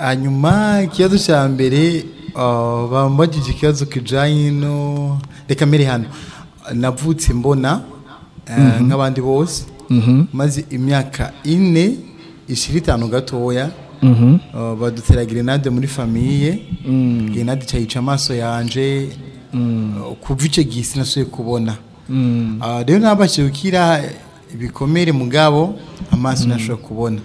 hanyuma ikibazo cya mbere bambagije ikibazo kijyanye no reka mbere hano navutse mbona nk'abandi bose maze imyaka ine ishyira itanu gatoya badutera grenade muri famiye grenade cyayica amaso yanjye kuva icyo gihe sinasuye kubona rero ntabashye gukira ibikomere mugabo amaso ntashobora kubona